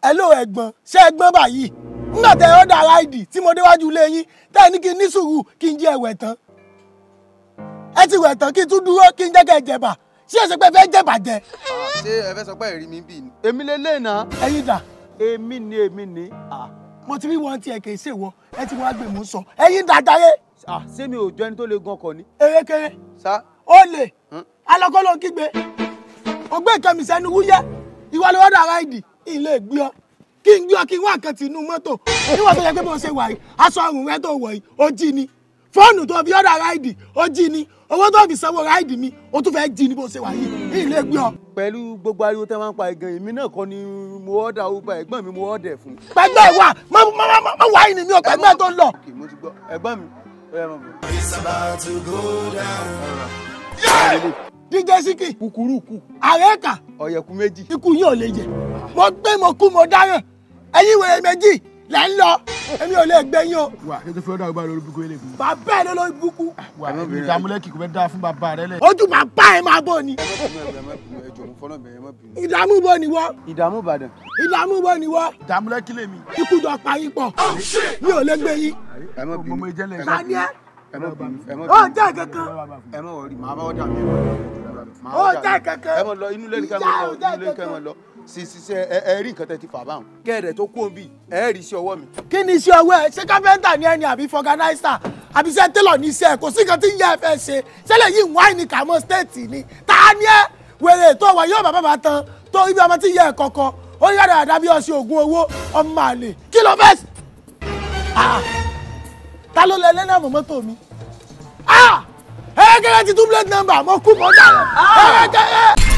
ẹ ló ẹ̀gbọ́n ṣé ẹ̀gbọ́n báyìí nígbà tẹ ọdà ráìdì tí mo déwájú ilé yín tẹ ẹ ní kí n ní sùúrù kí n jẹ ẹwẹ tán ẹ ti wẹ̀ tán kí n tún dúró kí n jẹ́ kẹ́ ẹ jẹ̀bà ṣé ẹ ṣe pé fẹ́ jẹ̀bà jẹ ṣé ẹ fẹ́ sọ pé ẹ̀rí mi bì ní. èmi lè lè nà. ẹ̀yin dà èmi ni èmi ni. mo ti rí wọn tí ẹ kì í ṣèwọ ẹ ti wọn àgbè mú sọ ẹ̀yin dà jáyé ṣé mi ò jọ ẹni tó lè gun ọkọ̀ ni. erékeré sá ó lè alọ́kọ́lọ́ kígbe ọgbẹ́ ìkànnì sẹ́nu wúyẹ́ ìwà ló ọ̀dà ráìdì ilé gbé ọ kí n gbé ọ kí n wá nǹkan tì inú mọ́tò níwọ̀n tó yẹ pé bó ṣe wà yìí aṣọ ọrùn rẹ tó wọ̀ yìí ó jí ni fóònù tó fi ọ̀dà ráìdì ó jí ni owó tó fi sanwó ráìdì mi ó tún fẹ́ jí ni bó ṣe wà yìí ilé gbé ọ. pẹ̀lú gbogbo ariwo tẹ́ máa ń pa ẹ̀gàn èmi náà kọ́ ni mo ọ̀dà uber ẹ̀gbọ́n mi mo ọ̀dẹ̀ fún. pẹgbẹ́ wà má má má má má wà yìí ni mi ò pẹgbẹ́ tó ń lọ. kì mo ti gbọ́ ẹ̀gbọ́n mi ó yẹ mọ̀ bọ̀. DJ Síkì kúkúrú kù àrẹ́kà ọ̀yẹ̀kú méjì. ikú yín ò lè jẹ mo gbé mo kú mo dáràn ẹ̀yin wèrè méjì lẹ́ ń lọ èmi ò lè gbé yín o wà kí n tó fi ọ̀dà ọgbà lórí búkú ilé fún mi. bàbá ẹ̀ ló lórí burúkú wà ìdààmúlẹ́kì kò fẹ́ dáa fún bàbá rẹ lẹ̀. ojú bàbá ẹ̀ máa bọ̀ ni ẹjọ mo fọlọ́ bẹ̀rẹ̀ mọ́ bínú. ìdààmú bọ̀ ni wọ́ ìdààmú ìbàdàn. ìdààmú bọ̀ ni wọ́ ìdààmúlẹ́kì lèmi. ikú jọ parí pọ̀ mi ò lè gbé yín ẹ má bínú mo jẹ́lẹ̀ ta ni ẹ ẹ má bínú ẹ má ó bínú jẹ́ kankan ẹ má wọrí màá bá ọ̀dà mi. Màá Ó ọ̀dà jẹ́ mi. kankan. ẹ má lọ inú lẹ́nu ká Ìyá má lọ ò jẹ́ inú lẹ́nu ká má kankan. lọ sí sí sẹ ẹ ẹ rí nǹkan tẹ ti fà báwọn. kẹ́ẹ̀dẹ̀ tó kú òbí ẹ rí sí ọwọ́ mi. kí ni iṣẹ́ ọwọ́ ẹ ṣé káfíńtà ni ẹni àbí fọganáísà àbí iṣẹ́ télọ̀ ní iṣẹ́ kò sí nǹkan tí ń yẹ ẹ fẹ́ ṣe ṣẹlẹ̀ yìí ń wáyé ní kàmọ́ stéètì ni ta ni ẹ wèrè tó wà yóò bàbá bá tán tó ibi ọmọ tí ń yẹ ẹ kọ̀kọ́ ó yára àdá bí ọṣẹ ògùn owó ọmọ àlè kí ló fẹ́ ṣe? Ah! ta ló lẹ lẹ́nà àmọ́ mọ́tò mi ẹ̀ẹ́dẹ́gẹ́rẹ́ ti tún plate number mo kú mọ́ dára ẹ̀ẹ́dẹ́gẹ́rẹ́.